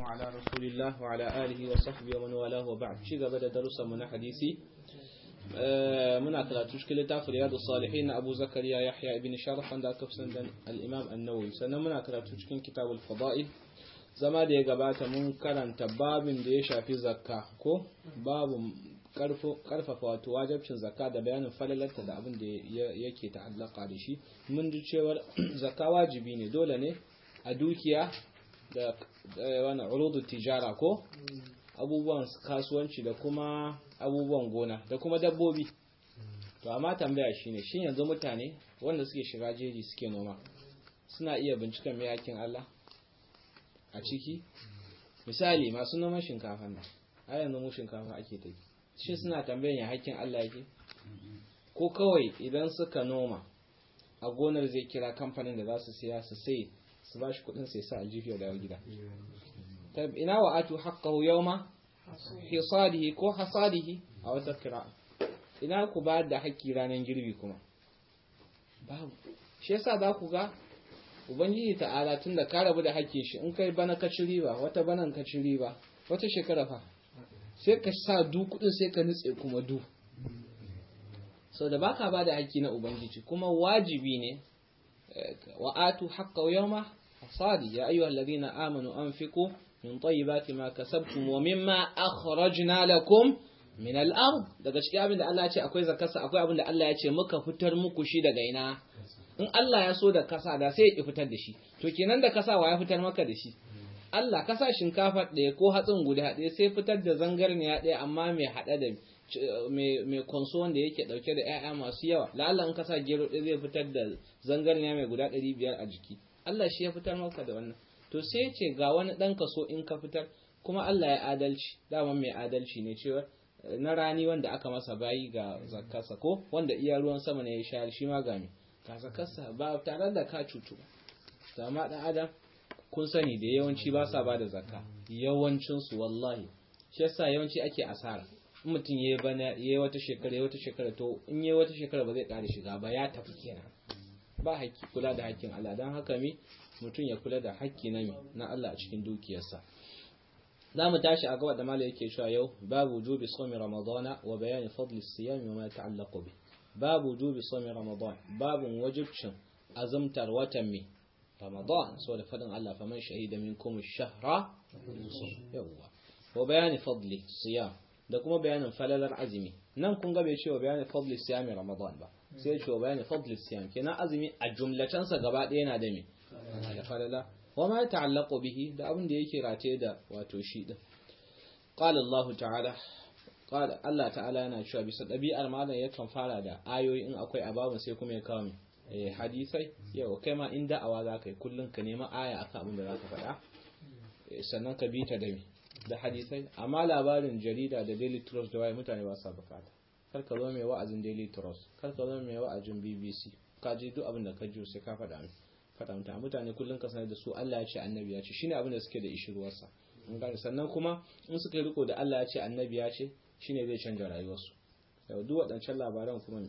على رسول الله وعلى آله وصحبه ومن والاه وبعد شي gaba da darussan mu na hadisi muna karatu cikin littafin riyadu salihin na Abu Zakariya Yahya ibn Sharaf wanda aka fi da al-Imam An-Nawawi sannan muna karatu cikin kitabul fada'il zama da ya gabata mun karanta babin da ya shafi zakka ko babu karfafa wato wajabcin zakka da bayanin falalarta da abin da yake ta'allaka da shi mun ji cewar zakka wajibi ne dole ne a dukiya da wani urudu tijara ko abubuwan kasuwanci da kuma abubuwan gona da kuma dabbobi to amma tambaya shine shin yanzu mutane wanda suke shiga jeji suke noma suna iya binciken mai yakin Allah a ciki misali masu noman shinkafa nan a yanzu mu shinkafa ake tafi shi suna tambayan ya hakkin Allah yake ko kawai idan suka noma a gonar zai kira kamfanin da za su siya su sai su ba shi kudin sai sa aljifi da gida ina wa atu haqqahu yawma hisadihi ko hasadihi a wata kira ina ku ba da haƙƙi ranar girbi kuma babu shi yasa za ku ga ubangiji ta'ala tun da ka rabu da haƙƙin shi in kai bana ka ci riba wata banan ka ci riba wata shekara fa sai ka sa du kudin sai ka nutse kuma du sau da baka ba da haƙƙi na ubangiji kuma wajibi ne wa atu haƙƙa yawma hasadi ya ayyuhal ladina amanu anfiqu min tayyibati ma kasabtum wa mimma akhrajna lakum min al-ard daga cikin abin da Allah ya ce akwai zakarsa akwai abin da Allah ya ce muka fitar muku shi daga ina in Allah ya so da kasa da sai ya fitar da shi to kenan da kasa wa ya fitar maka da shi Allah kasa shinkafa ɗaya ko hatsin guda ɗaya sai fitar da zangarniya ɗaya amma mai haɗa da mai konso wanda yake ɗauke da 'ya'ya masu yawa la'alla in kasa gero ɗaya zai fitar da zangarniya mai guda ɗari biyar a jiki Allah shi ya fitar maka da wannan to sai ce ga wani ɗan kaso in ka fitar kuma Allah ya adalci dama mai adalci ne cewa na rani wanda aka masa bayi ga zakarsa ko wanda iya ruwan sama ne ya shayar shi ma ga me ka zakarsa ba tare da ka cutu ba amma ɗan adam kun sani da yawanci ba sa ba da zakka yawancinsu wallahi shi yasa yawanci ake asara in mutum ya bana ya wata shekara ya wata shekara to in ya wata shekara ba zai ƙara shiga ba ya tafi kenan ba haƙƙi kula da haƙƙin Allah don haka mi mutum ya kula da haƙƙi na na Allah a cikin dukiyarsa za mu tashi a gaba da malai yake cewa yau babu wujubi sawmi ramadana wa bayani fadli siyam wa ma ta'allaqu bi babu wujubi sawmi ramadan babu wajibcin azumtar watan mai رمضان سورة فضل الله فمن شهد منكم الشهر يوا وبيان فضل الصيام da kuma bayanin falalar azumi nan kun ga bai cewa bayanin fadli siyami ramadan ba sai cewa bayanin fadli siyam kenan azumi a jumlatan sa gaba ɗaya yana da me da falala wa ma ta'allaqu bihi da abin da yake rataye da wato shi din qala Allah ta'ala qala Allah ta'ala yana cewa bisa dabi'ar malam yakan fara da ayoyi in akwai ababun sai kuma ya kawo hadisai yau kai ma in da'awa za ka yi kullum ka nema aya akan abin da za ka faɗa sannan ka bi ta da da hadisai amma labarin jarida da daily trust da waye mutane ba sa bukata kar ka zo mai wa'azin daily trust kar ka zo mai wa'azin bbc ka ji duk abin da ka ji sai ka faɗa min faɗa mutane mutane kullum ka sanar da su Allah ya ce annabi ya ce shine abin da suke da ishirwarsa sannan kuma in suka yi riko da Allah ya ce annabi ya ce shine zai canja rayuwarsu yau duk waɗancan labaran kuma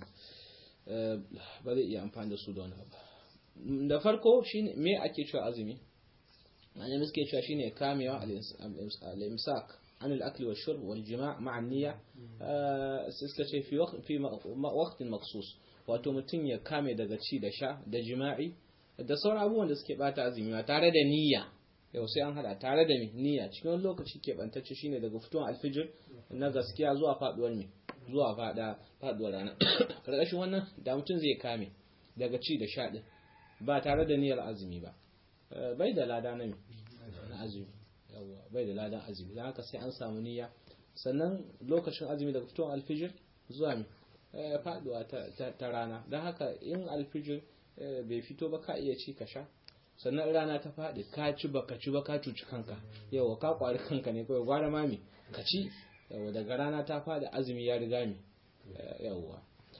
ba zai iya amfani da su da wani abu da farko shine me ake cewa azumi annabi suke cewa shine kamewa al-imsak an al-akl wa shurb wal jima' ma'a niyya suka ce fi fi waqtin maqsus wato mutum ya kame daga ci da sha da jima'i da sauran abubuwan da suke bata azumi ba tare da niyya yau sai an hada tare da niyya cikin wani lokaci ke bantacce shine daga fitowar alfijir na gaskiya zuwa faduwar mai zuwa fada faduwar rana karkashin wannan da mutum zai kame daga ci da sha din ba tare da niyyar azumi ba bai da lada na na azumi yawa bai da ladan azumi don haka sai an samu niyya sannan lokacin azumi daga fitowar alfijir zuwa mi faduwa ta rana don haka in alfijir bai fito ba ka iya ci ka sha sannan rana ta faɗi ka ci ba ka ci ba ka cuci kanka yawa ka kwari kanka ne kawai gwara mami ka ci yawa daga rana ta fada azumi ya riga mi yawa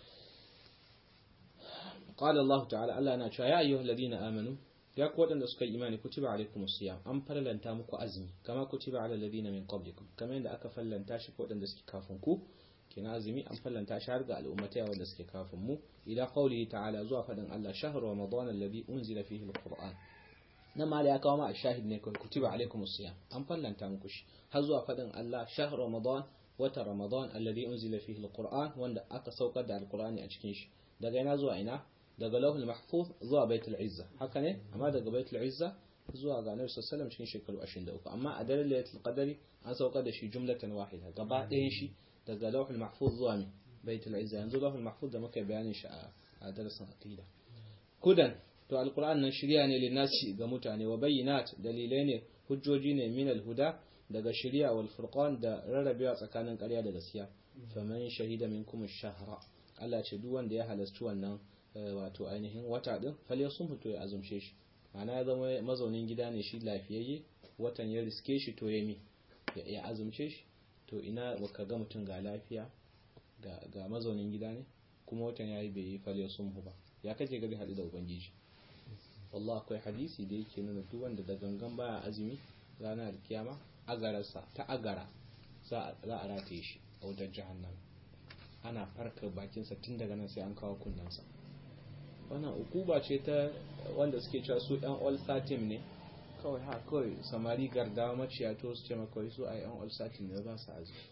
qala Allah ta'ala Allah yana cewa ya ayyuhal ladina amanu ya ku wadanda suka imani kutiba alaikumus siyam an farlanta muku azumi kama kutiba alal ladina min qablikum kamar yadda aka fallanta shi ko wadanda suke kafin ku kina azumi an fallanta shi har ga al'ummatai wanda suke kafin mu ila qawlihi ta'ala zuwa fadin Allah shahru ramadan alladhi unzila fihi alquran nan ma ya kawo ma shahid ne kawai kutiba alaikum siyam an fallanta muku shi har zuwa fadin Allah shahr ramadan wata ramadan alladhi unzila fihi alquran wanda aka saukar da alqurani a cikin shi daga ina zuwa ina daga lauhul mahfuz zuwa baitul izza haka ne amma daga baitul izza zuwa ga annabi sallallahu alaihi cikin shekaru 23 amma a daren lailatul qadari an saukar da shi jumlatan wahida gaba ɗayan shi daga lauhul mahfuz zuwa mi baitul izza yanzu lauhul mahfuz da muka bayanin shi a darasin aqida kudan to alquran nan shirya ne linasi ga mutane wa bayyinat dalilai ne hujjoji ne min alhuda daga shirya wal furqan da rarrabewa tsakanin ƙarya da gaskiya faman shahida minkum ash-shahra Allah ce duk wanda ya halarci wannan wato ainihin wata din fal sun fito ya azumce shi ma'ana ya zama mazaunin gida ne shi lafiyayye watan ya riske shi to ya mi ya azumce shi to ina baka ga mutum ga lafiya ga mazaunin gida ne kuma watan yayi bai yi fal sun ba ya kace gari hadu da ubangiji wallahi akwai hadisi da yake nuna duk wanda da gangan baya azumi ranar kiyama agararsa ta agara za a rataye shi a wajen jahannam ana farka bakinsa tun daga nan sai an kawo kunnensa wannan ukuba ce ta wanda suke cewa su yan all satin ne kawai ha kawai samari gardawa maciya to su ce makawai su a yan all satin ne ba su azumi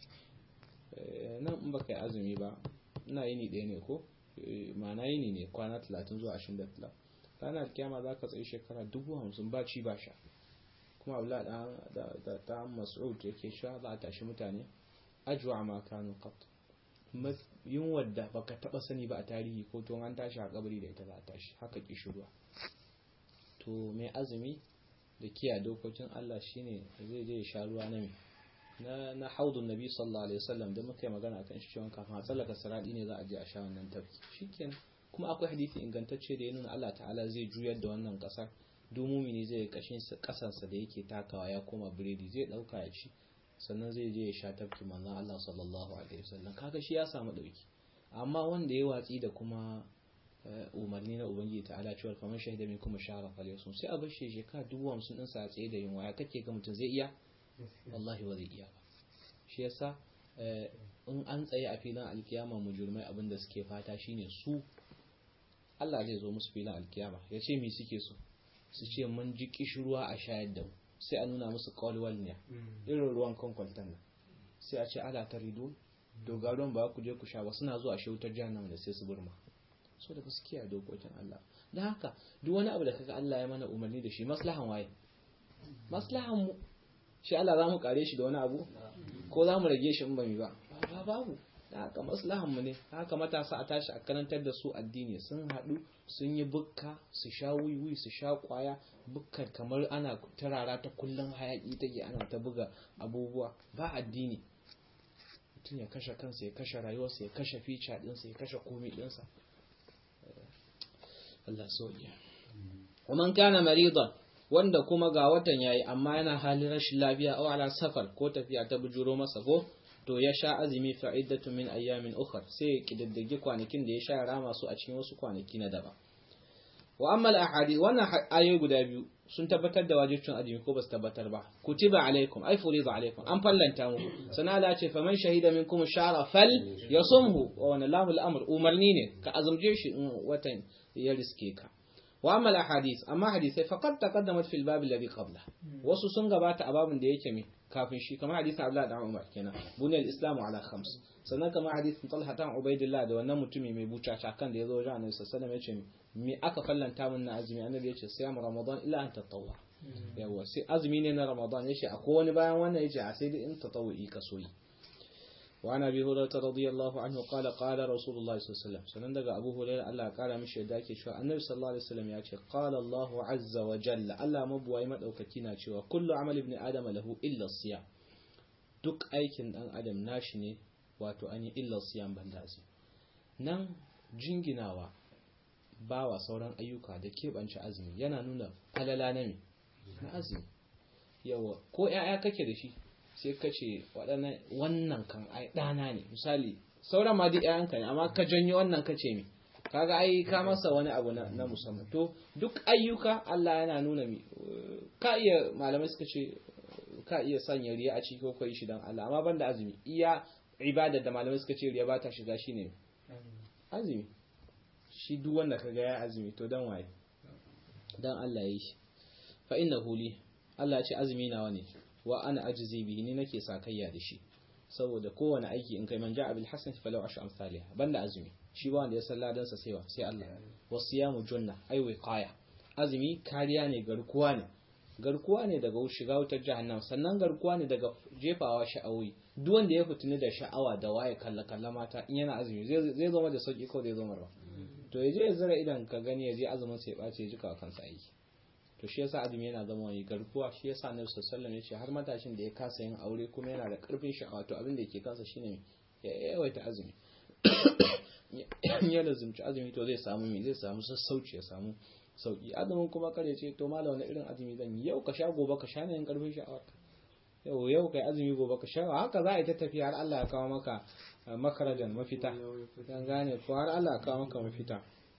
nan in baka yi azumi ba ina yini ɗaya ne ko ma'ana yini ne kwana talatin zuwa ashirin da talatin ranar kyama za ka tsaye shekara dubu hamsin ba ci ba sha kuma abu da ta mas'ud yake sha za a tashi mutane ajuwa ma kanu qat yin wadda baka taba sani ba a tarihi ko to an tashi a kabari da ita za a tashi haka kishirwa to mai azumi da kiya dokokin Allah shine zai je ya sha ruwa na na na haudun nabi sallallahu alaihi wasallam da muka yi magana akan shi cewa kafin a tsallaka saradi ne za a je a sha wannan tafki shikenan kuma akwai hadisi ingantacce da ya nuna Allah ta'ala zai juyar da wannan kasar dumumi ne zai kashin kasansa da yake takawa ya koma biredi zai dauka ya ci sannan zai je ya sha tafki manzon Allah sallallahu alaihi wasallam kaga shi ya samu dauki amma wanda ya watsi da kuma umarni na ubangiji ta'ala cewa kamar shahida min kuma shahara falyasum sai a bar shi shekara dubu hamsin din sa tsaye da yunwa ya kake ga mutum zai iya wallahi ba zai iya ba shi yasa in an tsaye a filin alkiyama mujurmai abin da suke fata shine su Allah zai zo musu filin alkiyama ya ce mi suke so su ce mun ji kishirwa a shayar da mu sai a nuna musu kawalwal ne irin ruwan kwankwaltan nan sai a ce ala ta rido dogaron ba ku je ku sha ba suna zuwa shautar jahannama da sai su burma so da su kiyaye dokokin Allah don haka duk wani abu da kaga Allah ya mana umarni da shi maslahan waye maslahan mu shi Allah za mu kare shi da wani abu ko za mu rage shi in ba mu ba ba babu da haka maslahan mu ne haka matasa a tashi a karantar da su addini sun haɗu sun yi bukka su sha wiwi su sha kwaya bukkar kamar ana tarara ta kullum hayaki take ana ta buga abubuwa ba addini mutum ya kashe kansa ya kashe rayuwarsa ya kashe fica ɗinsa ya kashe komi ɗinsa Allah sauya wa man kana maridan wanda kuma ga watan yayi amma yana halin rashin lafiya aw ala safar ko tafiya ta bujuro masa ko to ya sha azumi fa'idatu min ayyamin ukhra sai ya kidaddage kwanakin da ya sha rama su a cikin wasu kwanaki na daban wa amma al-ahadith wannan ayoyi guda biyu sun tabbatar da wajibcin azumi ko basu tabbatar ba kutiba alaikum ay furida alaikum an fallanta muku sana la ce faman shahida minkum shara fal yasumhu wa wana lahu al-amr umarni ne ka azumje shi in watan ya riske ka wa amma al-ahadith amma hadisai faqad taqaddamat fil bab alladhi qabla wasu sun gabata a babin da yake mi kafin shi kamar hadisin Abdullah da Umar kenan buniyal islamu ala khams sannan kamar hadisin Talha ta Ubaidillah da wannan mutumi mai bucaca kan da yazo wajen Annabi sallallahu alaihi wasallam yace me aka fallanta min na azumi Annabi yace siyam Ramadan illa an tatawwa yawa sai azumi ne na Ramadan yace akwai wani bayan wannan yace a sai dai in tatawwi ka soyi وعن ابي هريره رضي الله عنه قال قال رسول الله صلى الله عليه وسلم sannan daga abu hurairah Allah ya kara mishi yadda yake cewa annabi sallallahu alaihi wasallam ya ce qala Allah azza wa jalla Allah mabuwai madaukaki na cewa kullu amali ibn adam lahu illa siyam duk aikin dan adam nashi ne wato an yi illa siyam banda azumi nan jinginawa bawa sauran ayyuka da keɓance azumi yana nuna falala na me na azumi yawa ko 'ya'ya kake da shi sai ka ce wannan kan ai ɗana ne misali sauran ma duk ƴaƴanka ne amma ka janyo wannan ka ce mi kaga ai ka masa wani abu na, na musamman to duk ayyuka Allah yana nuna mi ka iya malamai suka ce ka iya sanya riya a ciki ko kai shi dan Allah amma banda azumi iya ibada da malamai suka ce riya ba ta shiga shine azumi shi duk wanda kaga ya azumi to dan waye dan Allah yi shi fa innahu li Allah ya ce azumi nawa ne wa ana ajzi bihi ni nake sakayya da shi saboda kowane aiki in kai man ja'a bil hasanati falahu ashru amsalha banda azumi shi ba wanda ya san ladan sa sai wa sai Allah wasiyamu junna ai wiqaya azumi kariya ne garkuwa ne garkuwa ne daga shiga wutar jahannam sannan garkuwa ne daga jefawa sha'awi duk wanda ya fitini da sha'awa da waye kalla kalla mata in yana azumi zai zama da sauki ko zai zama ba to ya je ya zira idan ka gani ya je azumin sai ya bace ya jika kansa aiki to shi yasa azumi yana zama wani garkuwa shi yasa annabi sallallahu alaihi wasallam har matashin da ya kasa yin aure kuma yana da karfin sha'awa to abin da yake kansa shine ya yawaita azumi ya lazumci azumi to zai samu me zai samu sassauci ya samu sauki azumin kuma kare ce to malam wani irin azumi zan yi yau ka sha gobe ka sha ne yin karfin sha'awa yau yau kai azumi gobe ka sha haka za a yi ta tafiya har Allah ya kawo maka makarajan mafita dan gane ko har Allah ya kawo maka mafita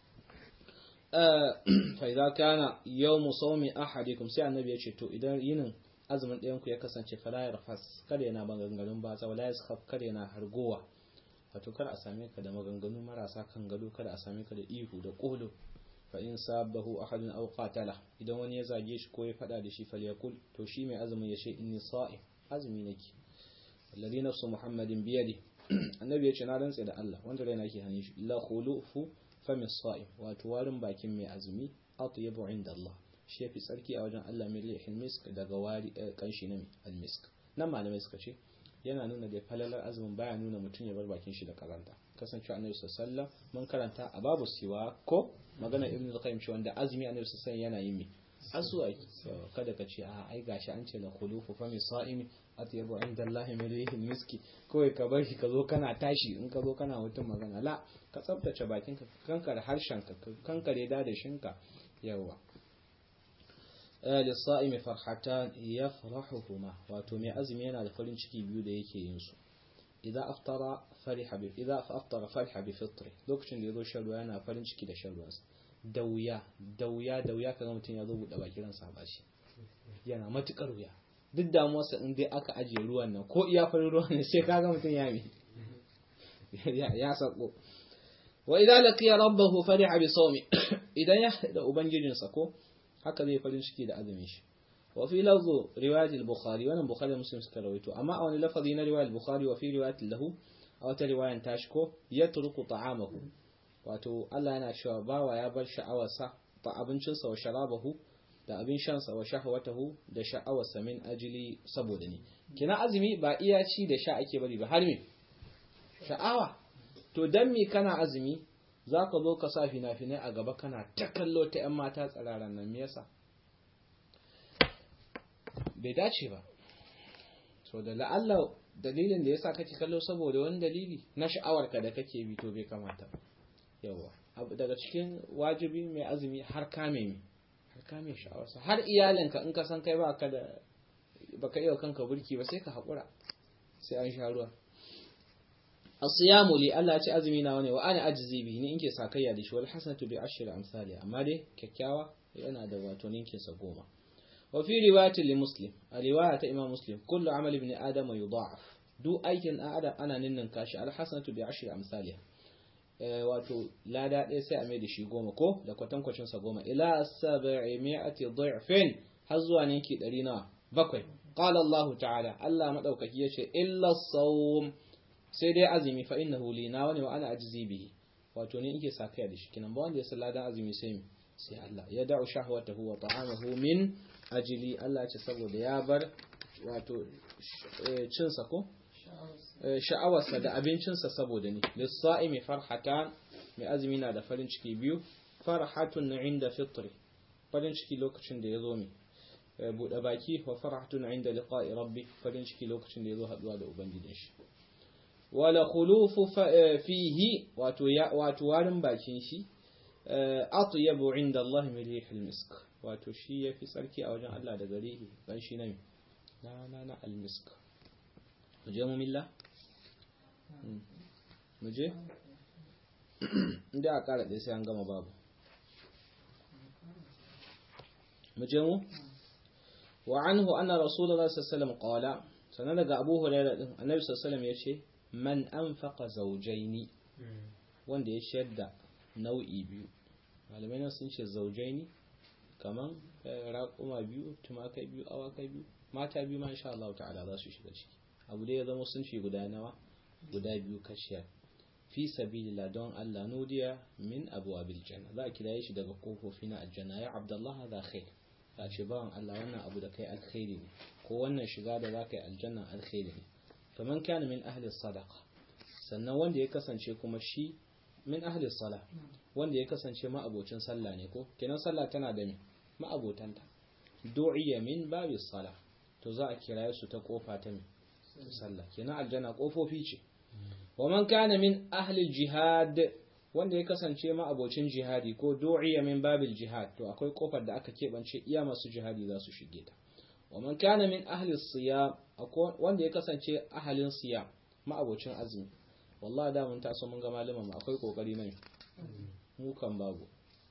fa idza kana yawmu sawmi ahadikum sai annabi ya ce to idan yinin azumin ɗayan ku ya kasance fala yarfas kada yana maganganun ba za wala yaskhaf kada yana hargowa wato kada a same ka da maganganu marasa kan gado kada a same ka da ihu da kolo fa in sabahu ahadun aw qatala idan wani ya zage shi ko ya fada da shi falyakul to shi mai azumin ya ce inni sa'im azumi nake alladhi nafsu muhammadin biyadi annabi ya ce na rantsa da Allah wanda raina ke hannun shi la khulufu fami sa'im wato warin bakin mai azumi atyabu inda Allah shi yafi tsarki a wajen Allah mai rihil misk daga wari kanshi na almisk nan malamai suka ce yana nuna da falalar azumin baya nuna mutum ya bar bakin shi da karanta kasancewa annabi sallallahu mun karanta a babu siwa ko magana ibnu al-qayyim shi wanda azumi annabi sallallahu yana yin mi aswaki kada ka ce a ai gashi an ce la khulufu fa mi sa'imi atyabu inda Allah min rihil miski kawai ka bar shi ka zo kana tashi in ka zo kana mutum magana la ka tsaftace bakin ka kankare harshen ka kankare dadashin ka yawa lissa'imi farhatan yafrahuhuma wato mai azumi yana da farin ciki biyu da yake yin su idza aftara fariha bi idza aftara fariha bi fitri lokacin da yazo shan ruwa yana farin ciki da shan ruwansa da wuya da wuya da wuya kaga mutum ya zo buɗe baki ransa ba shi yana matukar wuya duk damuwarsa in dai aka ajiye ruwan nan ko iya farin ruwan ne sai kaga mutum ya mi ya sako wa idza laqiya rabbahu fariha bi sawmi idan ya da ubangijinsa ko haka zai farin ciki da azumin shi wa fi lafzu riwayat al-bukhari wannan bukhari muslim suka rawaito amma a wani lafazi na riwayat al-bukhari wa fi riwayat lahu a wata riwayan tashi ko yatruku ta'amahu wato Allah yana cewa bawa ya bar sha'awarsa ta abincinsa wa sharabahu da abin shansa wa shahwatahu da sha'awarsa min ajili saboda ni kina azumi ba iya ci da sha ake bari ba har me sha'awa to dan me kana azumi za ka zo ka sa fina-finai a gaba kana ta kallo ta 'yan mata tsiraran nan me yasa bai dace ba so da la'alla dalilin da yasa kake kallo saboda wani dalili na sha'awarka da kake bi to bai kamata yawa daga cikin wajibi mai azumi har kame mi har kame sha'awarsa har iyalinka in ka san kai ba ka da baka iya kanka burki ba sai ka haƙura sai an sha ruwa asiyamu li Allah ce azumi na wani wa ana ajzi bi ni inke sakayya da shi wal hasanatu bi ashri amsali amma dai kyakkyawa yana da wato ninkin sa goma wa fi riwayati li muslim a riwaya ta imam muslim kullu amali ibn adam yudha'af du aikin adam ana ninnin kashi al hasanatu bi ashri amsali wato lada ɗaya sai a mai da shi goma ko da kwatankwacin sa goma ila sab'i mi'ati dha'fin har zuwa ninki 100 nawa bakwai qala Allah ta'ala Allah madaukaki yace illa sawm sai dai azumi fa innahu li na wani wa ana ajzi bihi wato ne yake sakaya da shi kinan ba wanda ya sallada azumi sai mi sai Allah ya da'u shahwatahu wa ta'amahu min ajli Allah ya ce saboda ya bar wato cin sa ko sha'awarsa da abincinsa saboda ni lis-sa'imi farhatan mai azumi na da farin ciki biyu farhatun inda fitri farin ciki lokacin da ya zo mi buɗe baki wa farhatun inda liqa'i rabbi farin ciki lokacin da ya zo haɗuwa da ubangijin shi wala khulufu fihi wato ya wato warin bakin shi atyabu inda Allah min rihil misk wato shi yafi tsarki a wajen Allah da gare shi dan shi na na na na al misk muje mu milla muje inda a kara dai sai an gama babu muje mu wa anhu anna rasulullahi sallallahu alaihi wasallam qala sanan daga abu hurairah din annabi sallallahu alaihi wasallam yace man anfaqa zawjaini wanda ya shadda nau'i biyu malamai nan sun ce zawjaini kaman raƙuma biyu tumakai biyu awakai biyu mata biyu ma insha Allah ta'ala za su shiga ciki abu dai ya zama sun fi guda nawa guda biyu kashiya fi sabilillah don Allah nudiya min abwabil janna za a kiraye shi daga kofofi na aljanna ya abdullah hadha khair ya ce bawan Allah wannan abu da kai alkhairi ne ko wannan shiga da zaka yi aljanna alkhairi ne faman kana min ahli sadaqa sannan wanda ya kasance kuma shi min ahli sala wanda ya kasance ma'abocin sallah ne ko kenan sallah tana da me ma'abotanta du'iya min babi sala to za a kiraye su ta kofa ta me sallah kenan aljanna kofofi ce wa man kana min ahli jihad wanda ya kasance ma'abocin jihadi ko du'iya min babil jihad to akwai kofar da aka keɓance iya masu jihadi za su shige ta wa man kana min ahli siyam wanda ya kasance ahalin siyam ma'abocin azumi wallahi da mun taso mun ga malaman akwai kokari nan mu kan babu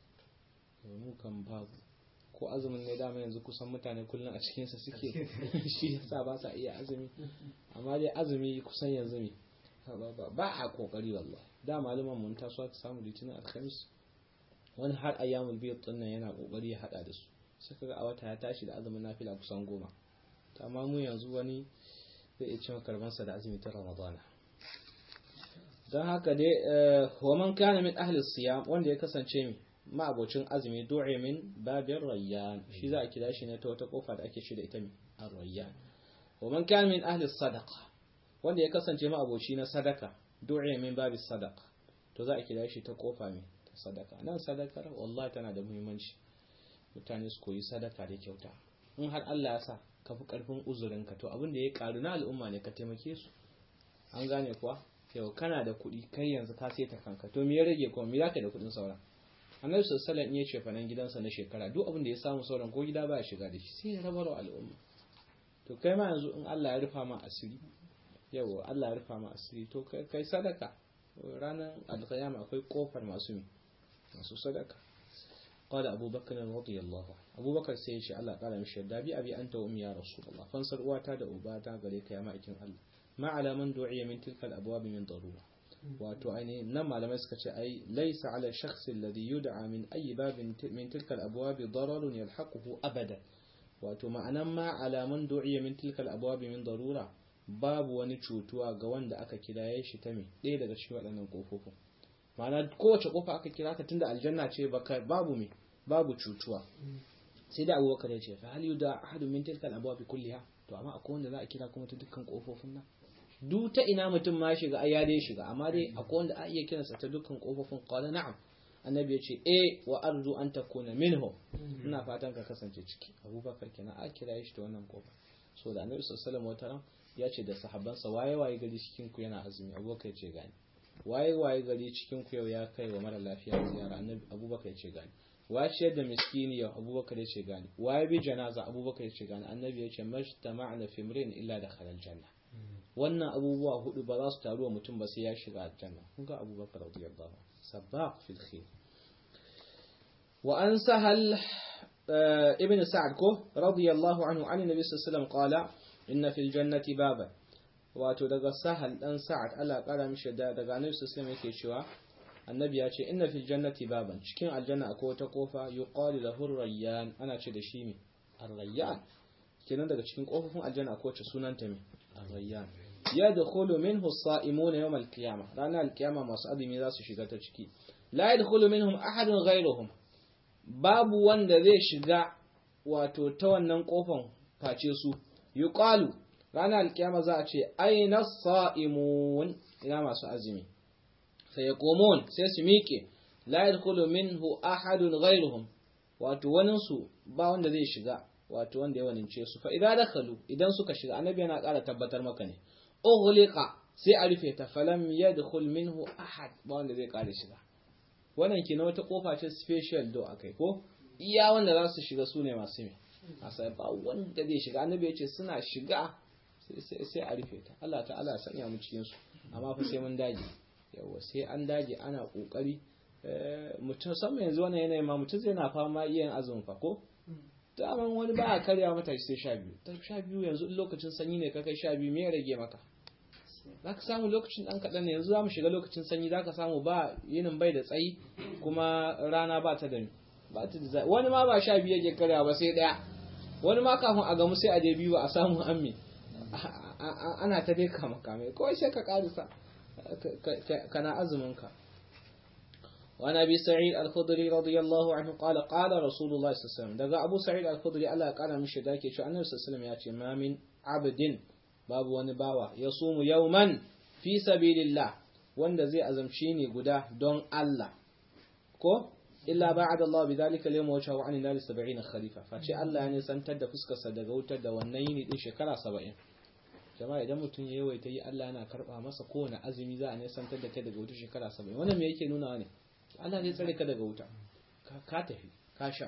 mu kan babu ko azumin ne dama yanzu kusan mutane kullum a cikin sa suke shi yasa ba sa iya azumi amma dai azumi kusan yanzu ne ba a kokari wallahi da malaman mun taso ta samu litinin alhamis wani har ayyamul biyar dinnan yana kokari ya hada da su suka ga a wata ya tashi da azumin nafila kusan goma amma mu yanzu wani zai iya cin karbansa da azumi ta ramadana don haka dai wa man kana min ahli siyam wanda ya kasance mi ma'abocin azumi du'i min babin rayyan shi za a kira shi ne ta wata kofa da ake shi da ita mi ar-rayyan wa man kana min ahli sadaqa wanda ya kasance ma'aboci na sadaka du'i min babi sadaqa to za a kira shi ta kofa mi ta sadaka nan sadakar wallahi tana da muhimmanci mutane su koyi sadaka da kyauta in har Allah ya sa ka fi karfin uzurinka to abin da ya karu na al'umma ne ka taimake su an gane kuwa yau kana da kuɗi kai yanzu ka sai ta kanka to me ya rage kuma me zaka da kuɗin sauran annabi sallallahu alaihi wasallam ya ce fanan gidansa na shekara duk abin da ya samu sauran ko gida ba ya shiga da shi sai ya rabar wa al'umma to kai ma yanzu in Allah ya rufa ma asiri yau Allah ya rufa ma asiri to kai sadaka ranar alƙiyama akwai kofar masu masu sadaka قال أبو بكر رضي الله عنه أبو بكر سيشي الله قال مش دابي أبي أنت وأمي يا رسول الله فانصر واتا دا أباتا قريك يا مائكين الله ما على من دعي من تلك الأبواب من ضرورة wato ainihin nan malamai suka ce ai laisa ala shakhs alladhi yud'a min ayi babin min tilka al-abwab dararun yalhaquhu abada wato ma'anan ma ala man du'iya min tilka al-abwab min darura babu wani cutuwa ga wanda aka kiraye shi ta me ɗaya daga cikin waɗannan kofofin ma'ana kowace kofa aka kira ka tunda aljanna ce baka babu me babu cutuwa sai da abubakar ya ce fa hal yuda ahadun min tilka al-abwab kulliha to amma akwai wanda za a kira kuma ta dukkan kofofin nan duk ta ina mutum ma shiga ai ya dai shiga amma dai akwai wanda a iya kiransa ta dukkan kofofin qala na'am annabi ya ce eh wa arju an takuna minhu ina fatan ka kasance ciki abubakar kenan a kira shi ta wannan kofa so da annabi sallallahu alaihi wasallam ya ce da sahabbansa waye waye gari cikin ku yana azumi abubakar ya ce gani waye waye gari cikin ku yau ya kai wa mara lafiya ziyara annabi abubakar ya ce gani waye ciyar da miskini yau abubakar ya ce gani waye bi janaza abubakar ya ce gani annabi ya ce majtama'na fi imrin illa da khalal janna wannan abubuwa hudu ba za su taru wa mutum ba sai ya shiga aljanna kun ga abubakar radiyallahu sabaq fil khair wa an sahal ibn sa'ad ko radiyallahu anhu an nabi sallallahu alaihi wasallam qala inna fil jannati baban wato daga sahal dan sa'ad Allah kara mishi da daga annabi sallallahu alaihi yake cewa annabi ya ce inna fil jannati baban cikin aljanna akwai wata kofa yuqalu lahu rayyan ana ce da shi me ar-rayyan kenan daga cikin kofofin aljanna akwai wacce sunanta me ar-rayyan yadkhulu minhu as-sa'imuna yawm al-qiyamah ranar al-qiyama masu azumi za su shiga ta ciki la yadkhulu minhum ahadun ghayruhum babu wanda zai shiga wato ta wannan kofan face su yuqalu ranar alkiyama za a ce aina sa'imun ina masu azumi sai yaqumun sai su miƙe la yadkhulu minhu ahadun ghayruhum wato wanin su ba wanda zai shiga wato wanda ya wanince su fa idan dakhalu idan suka shiga annabi yana ƙara tabbatar maka ne ughliqa sai a rufe ta falam yadkhul minhu ahad ba wanda zai ƙara shiga wannan ke na wata kofa ce special do akai ko iya wanda za su shiga su ne masu me asa ba wanda zai shiga annabi ya ce suna shiga sai a rufe ta Allah ta'ala ya sanya mu cikin su amma fa sai mun dage yawa sai an dage ana kokari mutum sama yanzu wannan yanayin ma mutum zai na fama yin azumin fa ko daman wani ba a karya mata sai sha biyu ta sha biyu yanzu lokacin sanyi ne ka kai sha biyu me ya rage maka za ka samu lokacin ɗan kaɗan ne yanzu za mu shiga lokacin sanyi za ka samu ba yinin bai da tsayi kuma rana ba ta da ba ta da wani ma ba sha biyu yake karya ba sai daya wani ma kafin a gamu sai a je biyu ba a samu ammi ana ta dai kama kame kawai sai ka karisa kana azumin ka وعن ابي سعيد الخدري رضي الله عنه قال قال رسول الله صلى الله عليه وسلم دغا ابو سعيد الخدري الله قال مشي دake cewa annabi sallallahu alaihi wasallam ya ce ma min abdin babu wani bawa yasumu yawman fi sabilillah wanda zai azamci ne guda don Allah ko illa ba'ada Allah bidhalika al-yawm wa sha'a an nar 70 khalifa face Allah ya nisantar da fuskar sa daga wutar da wannan yini din shekara 70 jama'a idan mutum ya yawaita yi Allah yana karba masa kowane azumi za a nisantar da kai daga wutar shekara 70 wannan me yake nuna ne Allah zai tsare ka daga wuta ka tafi ka sha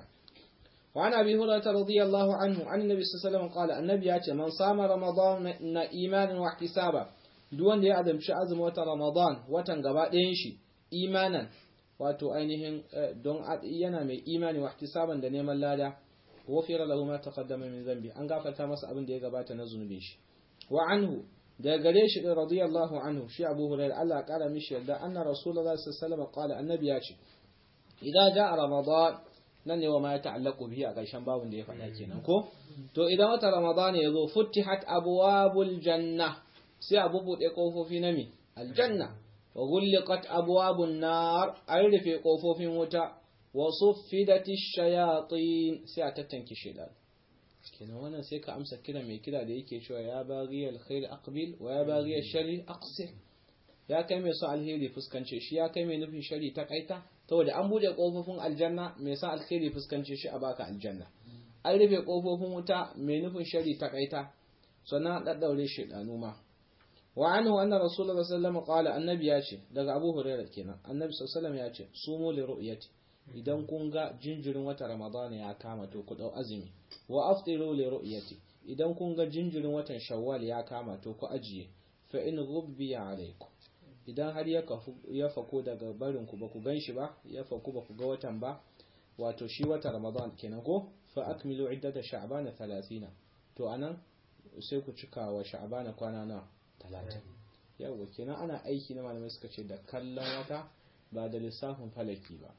وعن أبي هريرة رضي الله عنه عن النبي صلى الله عليه وسلم قال النبي ياتي من صام رمضان إيمانا واحتسابا دون دي أدم شي أزم وتا رمضان وتن غبا دين شي إيمانا wato ainihin don yana mai imani wa ihtisaban da neman lada wafira lahu ma taqaddama min zambi an gafarta masa abin da ya gabata na zunubin shi wa anhu da gare shi din radiyallahu anhu shi Abu Hurairah Allah ya kara mishi yadda anna Rasulullahi sallallahu alaihi wasallam qala annabi ya ce idan ja Ramadan nan ne wa ma ya ta'allaku bihi a ƙarshen babun da ya faɗa kenan ko to idan wata Ramadan ya zo futtihat abwabul janna sai a bubuɗe kofofi na mi aljanna wa ghulqat abwabun nar an rufe kofofin wuta wa suffidati shayatin sai a tattanke shaitan kenan wannan sai ka amsa kira mai kira da yake cewa ya baghi alkhair aqbil wa ya baghi sharri aqsir ya kai mai so alheri fuskance shi ya kai mai nufin shari ta kaita saboda an bude kofofin aljanna mai son alheri fuskance shi a baka aljanna an rufe kofofin wuta mai nufin shari ta kaita sannan daddaure shi danu ma wa anhu anna rasulullahi sallallahu alaihi wasallam qala annabi ya ce daga abu hurairah kenan annabi sallallahu alaihi wasallam ya ce sumu li ru'yati idan kun ga jinjirin wata ramadana ya kama to ku dau azumi wa aftiru li ru'yati idan kun ga jinjirin watan shawwal ya kama to ku ajiye fa in ghubbiya alaikum idan har ya fako daga barin ku ba ku gan shi ba ya faku ba ku ga watan ba wato shi wata ramadan kenan ko fa akmilu iddata sha'bana 30 to anan sai ku cika wa sha'bana kwana na 30 yawa kenan ana aiki na malamai suka ce da kallon wata ba da lissafin falaki ba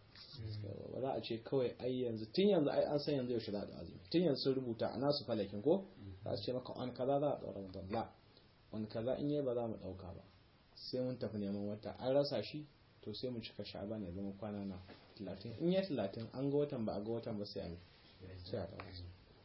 ba za a ce kawai ai yanzu tun yanzu ai an san yanzu yaushe za a azumi tun yanzu sun rubuta a nasu falakin ko za su ce maka on kaza za a ɗaura ramadan la on kaza in yi ba za mu ɗauka ba sai mun tafi neman wata an rasa shi to sai mu cika sha'ban ya zama kwana na 30 in ya 30 an ga watan ba a ga watan ba sai a sai a dawo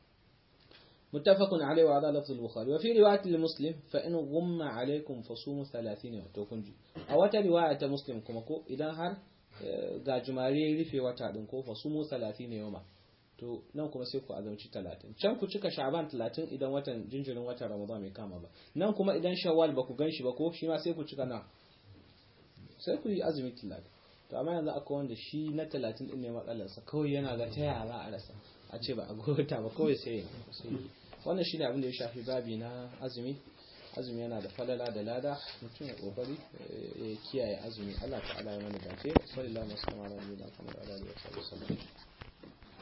متفق عليه وهذا لفظ البخاري وفي رواية لمسلم فإن غم عليكم فصوموا 30 يوم to kun ji a wata riwaya ta muslim kuma ko idan har ga jumare rufe wata din ko fasumu 30 yawma to nan kuma sai ku azumci 30 can ku cika sha'ban 30 idan watan jinjirin watan ramadan mai kama ba nan kuma idan shawwal ba ku ganshi ba ko shi ma sai ku cika na sai ku yi azumi 30 to amma yanzu akwai wanda shi na 30 din ne matsalarsa kawai yana ga ta yara a rasa a ce ba a gota ba kawai sai wannan shine abin da ya shafi babi na azumi azumi yana da falala da lada mutum ya kokari ya kiyaye azumi Allah ta'ala ya mana dace sallallahu alaihi wa sallam ala nabiyina Muhammad wa alihi wa sallam